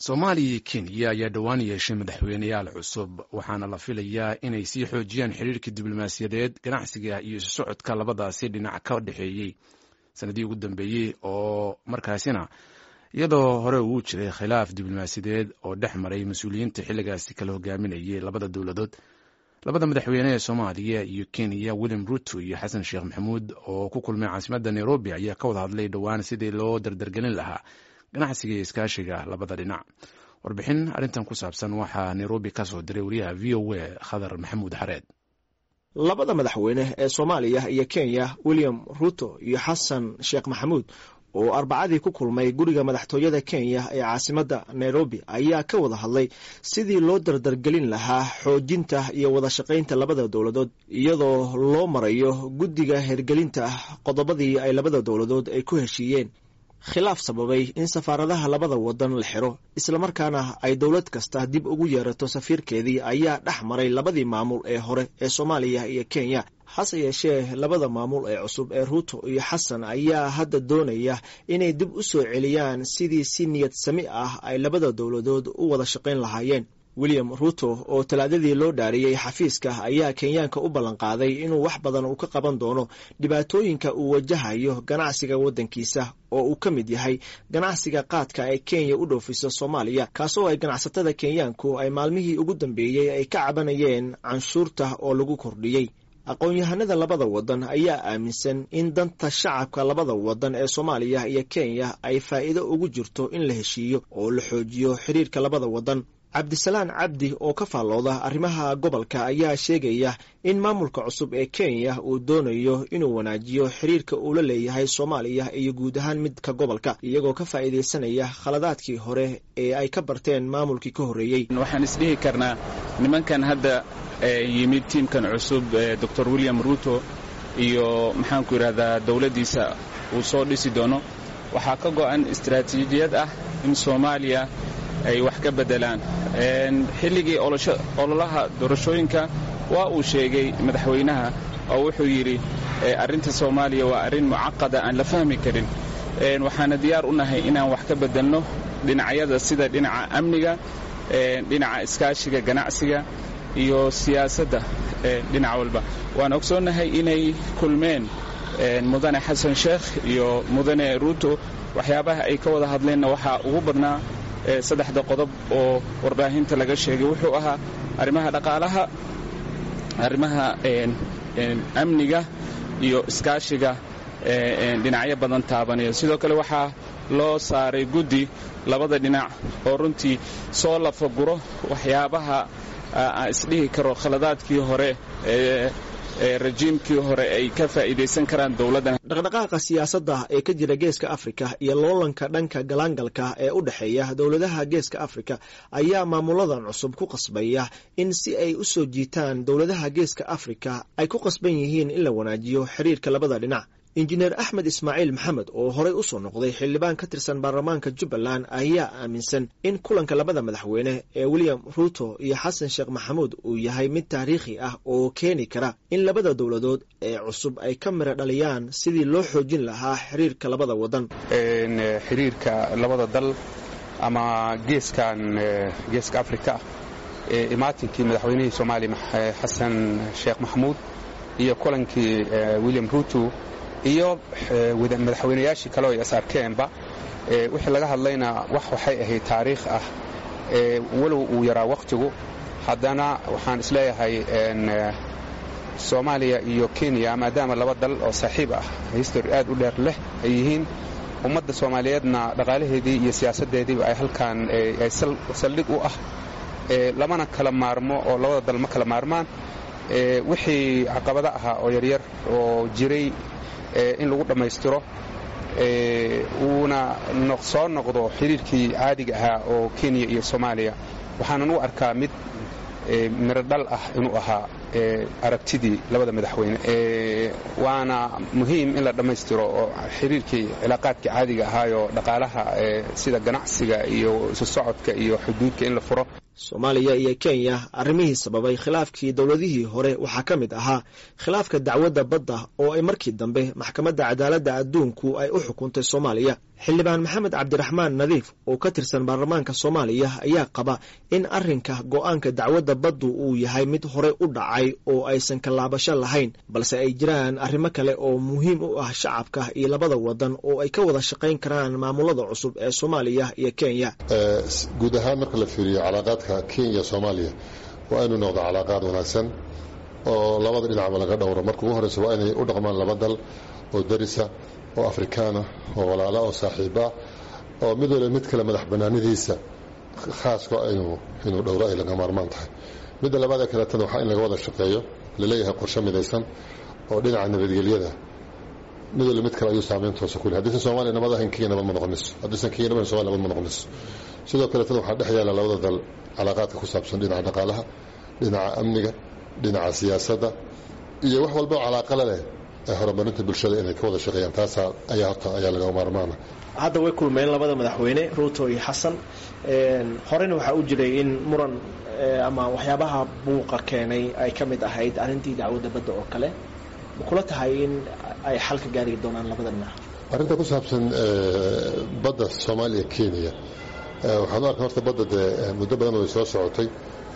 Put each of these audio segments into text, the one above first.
soomaaliya iyo kenya ayaa dhowaan yeeshay madaxweyneyaal cusub waxaana la filayaa inay sii xoojiyaan xiriirka diblomaasiyadeed ganacsiga iyo isu socodka labadaasi dhinac ka dhexeeyey sanadii ugu dambeeyey oo markaasina iyadoo hore uu jiray khilaaf diblomaasiyadeed oo dhex maray mas-uuliyiinta xilligaasi kala hogaaminayay labada dowladood labada madaxweyne ee soomaaliya iyo kenya william ruto iyo xasan sheekh maxamuud oo ku kulmay caasimadda nairobi ayaa ka wada hadlay dhowaan sidii loo dardargelin lahaa ganacsiga iyo iskaashiga labada dhinac warbixin arrintan ku saabsan waxaa nairobi ka soo diray wariyaha v o a khadar maxamuud xareed labada madaxweyne ee soomaaliya iyo kenya william ruto iyo xasan sheekh maxamuud oo arbacadii ku kulmay guriga madaxtooyada kenya ee caasimadda nairobi ayaa ka wada hadlay sidii loo dardargelin lahaa xoojinta iyo wada shaqaynta labada dowladood iyadoo loo marayo guddiga hergelinta qodobadii ay labada dowladood ay ku heshiiyeen khilaaf sababay in safaaradaha labada wadan la xiro islamarkaana ay dowlad kasta dib ugu yeerato safiirkeedii ayaa dhex maray labadii maamul ee hore ee soomaaliya iyo kenya hase yeeshee labada maamul ee cusub ee ruuto iyo xasan ayaa hadda doonaya inay dib u soo celiyaan sidii si niyad sami ah ay labada dowladood u wada shaqayn lahaayeen william ruto oo talaadadii loo dhaariyey xafiiska ayaa kenyaanka u ballanqaaday inuu wax badan uu ka qaban doono dhibaatooyinka uu wajahayo ganacsiga waddankiisa oo uu ka mid yahay ganacsiga qaadka ee kenya u dhoofiso soomaaliya kaasoo ay ganacsatada kenyaanku ay maalmihii ugu dambeeyey ay ka cabanayeen canshuurta oo lagu kordhiyey aqoon-yahanada labada wadan ayaa aaminsan in danta shacabka labada wadan ee soomaaliya iyo kenya ay faa'iido ugu jirto in la heshiiyo oo la xoojiyo xiriirka labada wadan cabdisalaan cabdi oo ka faallooda arrimaha gobolka ayaa sheegaya in maamulka cusub ee kenya uu doonayo inuu wanaajiyo xiriirka uu la leeyahay soomaaliya iyo guud ahaan midka gobolka iyagoo ka faa'iidaysanaya khaladaadkii hore ee ay ka barteen maamulkii ka horreeyey waxaan isdhihi karnaa nimankan hadda yimid tiimkan cusub doctor william ruto iyo maxaanku yidhahdaa dowladdiisa uu soo dhisi doono waxaa ka go'an istaraatiijiyad ah in soomaaliya ay wax ka beddelaan xilligii ololaha doorashooyinka waa uu sheegay madaxweynaha oo wuxuu yidhi arrinta soomaaliya waa arrin mucaqada aan la fahmi karin waxaana diyaar u nahay inaan wax ka beddelno dhinacyada sida dhinaca amniga dhinaca iskaashiga ganacsiga iyo siyaasadda dhinac walba waan ogsoonnahay inay kulmeen mudane xasan sheekh iyo mudane ruuto waxyaabaha ay ka wada hadleenna waxaa ugu badnaa saddexda qodob oo warbaahinta laga sheegay wuxuu ahaa arrimaha dhaqaalaha arrimaha amniga iyo iskaashiga dhinacyo badan taabanaya sidoo kale waxaa loo saaray guddi labada dhinac oo runtii soo lafaguro waxyaabaha aan isdhihi karo khaladaadkii hore rajiimkii hore ay ka faa'iidaysan karaan dowladdan dhaqdhaqaaqa siyaasadda ee ka jira geeska afrika iyo loolanka dhanka galaangalka ee u dhexeeya dowladaha geeska afrika ayaa maamuladan cusub ku qasbaya in si ay u soo jiitaan dowladaha geeska afrika ay ku qasban yihiin in la wanaajiyo xiriirka labada dhinac injineer axmed ismaaciil maxamed oo horey u soo noqday xildhibaan ka tirsan baarlamaanka jubbaland ayaa aaminsan in kulanka labada madaxweyne ee william ruto iyo xasan sheekh maxamuud uu yahay mid taariikhi ah oo keeni kara in labada dowladood ee cusub ay ka mira dhaliyaan sidii loo xoojin lahaa xiriirka labada wadan xiriirka labada dal ama geeskan geeska afrika ee imaatinkii madaxweynihii soomaaliya xasan sheekh maxamuud iyo kulankii william ruto iyo madaxweynayaashii kale oo is arkeenba wixii laga hadlayna wax waxay ahayd taariikh ah walow uu yaraa wakhtigu haddana waxaan isleeyahay soomaaliya iyo kenya maadaama laba dal oo saaxiib ah histori aad u dheer leh ay yihiin ummadda soomaaliyeedna dhaqaalaheedii iyo siyaasaddeediiba ay halkaan ay saldhig u ah lamana kala maarmo oo labada dal ma kala maarmaan wixii caqabado ahaa oo yaryar oo jiray in lagu dhammaystiro uuna soo noqdo xiriirkii caadiga ahaa oo kenya iyo soomaaliya waxaanan u arkaa mid miro dhal ah inuu ahaa aragtidii labada madaxweyne waana muhiim in la dhammaystiro oo xiriirkii cilaaqaadkii caadiga ahaayoo dhaqaalaha sida ganacsiga iyo isu socodka iyo xuduudka in la furo soomaaliya iyo kenya arrimihii sababay khilaafkii dowladihii hore waxaa ka mid ahaa khilaafka dacwadda badda oo ay markii dambe maxkamadda cadaaladda adduunku ay u xukuntay soomaaliya xildhibaan maxamed cabdiraxmaan nadiif oo ka tirsan baarlamaanka soomaaliya ayaa qaba in arrinka go-aanka dacwadda baddu uu yahay mid horey u dhacay oo aysan kalaabasho lahayn balse ay jiraan arrimo kale oo muhiim u ah shacabka iyo labada wadan oo ay ka wada shaqayn karaan maamulada cusub ee soomaaliya iyo kenya guud ahaan marka la fiiriyo calaaqaadka kenya soomaaliya waa inuu noqdo calaaqaad wanaagsan oo labada dhinacba laga dhowro marka ugu horeysa waa inay u dhaqmaan laba dal oo darisa oo afrikaana oo walaala oo saaxiiba oo mid waliba mid kale madax banaanidiisa khaaska inuu dhowro ay laga maarmaan tahay midda labaadee kaleetana waxaa in laga wada shaqeeyo laleeyahay qorshe midaysan oo dhinaca nabadgelyada mid waliba mid kale ayuu saameyn toosa ku leh haddiisan soomaaliya nabad ahayn kenya nabad ma noqonayso haddiisan kenya nabad somalia nabad ma noqonayso sidoo kaleetana waxaa dhex yaala labada dal calaaqaadka ku saabsan dhinaca dhaqaalaha dhinaca amniga dhinaca siyaasadda iyo wax walba oo calaaqala leh ee horumarinta bulshada inay ka wada shaqeeyaan taasaa ayaa horta ayaa laga maarmaana hadda way kulmeen labada madaxweyne ruuto iyo xasan horeyna waxaa u jiray in muran ama waxyaabaha buuqa keenay ay ka mid ahayd arrintii dacwadda badda oo kale ma kula tahay in ay xal ka gaari doonaan labada dhinac arrinta ku saabsan badda soomaaliya kenya waxaan u arkay horta badda dee muddo badan way soo socotay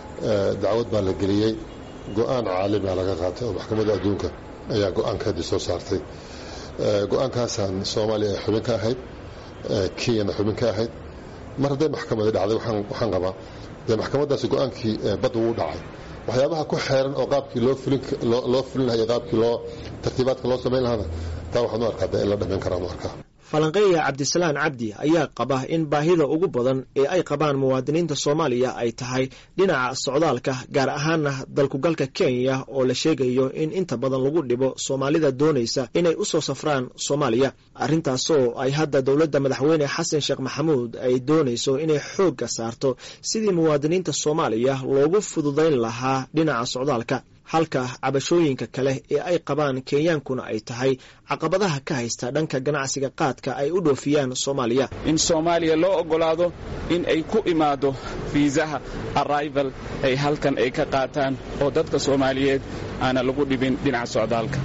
dacwad baa la geliyey go-aan caalamiga laga qaatay oo maxkamadda adduunka ayaa go-aankaadii soo saartay go-aankaasaan soomaaliya ay xubin ka ahayd kenyana xubin ka ahayd mar hadday maxkamadi dhacday waxaan qabaa dee maxkamaddaasi go-aankii badda wuu dhacay waxyaabaha ku xeeran oo qaabkii loo fulin lahay qaabkii loo tartiibaadka loo samayn lahaana taa waxaan u arkaa dee in la dhamayn karaan u arkaa falanqeeya cabdisalaan cabdi ayaa qaba in baahida ugu badan ee ay qabaan muwaadiniinta soomaaliya ay tahay dhinaca socdaalka gaar ahaana dalkugalka kenya oo la sheegayo in inta badan lagu dhibo soomaalida doonaysa inay u soo safraan soomaaliya arrintaasoo ay hadda dowladda madaxweyne xasan sheekh maxamuud ay doonayso inay xoogga saarto sidii muwaadiniinta soomaaliya loogu fududayn lahaa dhinaca socdaalka halka cabashooyinka kale ee ay qabaan kenyaankuna ay tahay caqabadaha ka haysta dhanka ganacsiga qaadka ay u dhoofiyaan soomaaliya in soomaaliya loo oggolaado in ay ku imaado fiisaha arrival ay halkan ay ka qaataan oo dadka soomaaliyeed aana lagu dhibin dhinaca socdaalka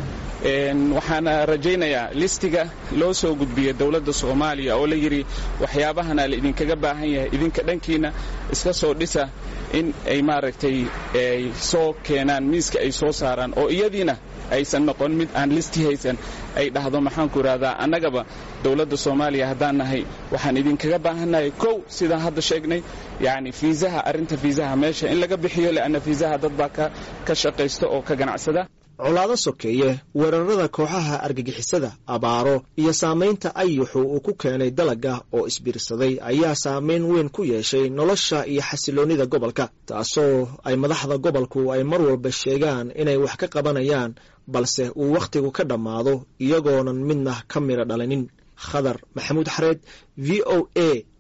waxaana rajaynayaa listiga loo soo gudbiyey dowladda soomaaliya oo la yidhi waxyaabahana la idinkaga baahan yahay idinka dhankiina iska soo dhisa in ay maaragtay ay soo keenaan miiska ay soo saaraan oo iyadiina aysan noqon mid aan listi haysan ay dhahdo maxaanku idhahdaa annagaba dowladda soomaaliya haddaan nahay waxaan idinkaga baahannahay kow sidaan hadda sheegnay yacni fiisaha arrinta fiisaha meesha in laga bixiyo leanna fiisaha dad baa ka shaqaysta oo ka ganacsada colaado sokeeye weerarada kooxaha argagixisada abaaro iyo saamaynta ayuxu uu ku keenay dalagga oo isbiirsaday ayaa saamayn weyn ku yeeshay nolosha iyo xasiloonnida gobolka taasoo ay madaxda gobolku ay mar walba sheegaan inay wax ka qabanayaan balse uu wakhtigu ka dhammaado iyagoonan midna ka midha dhalinin khadar maxamuud xareed v o a